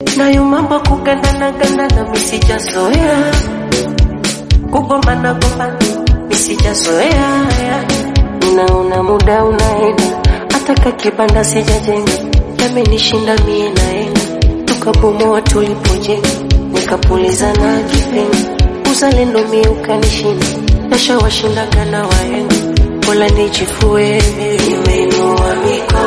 nayo mambo kugandana gandana misijazoea kugombana gombana misijazoea ninaona muda unaenda hata kakibanda sijajenga yamenishinda mie naenda tukabomoa tulipojenga nikapuliza na kipenga uzalendo mie ukanishinda nashawashindaga na wahenga Mola nijifue nimeinua mikono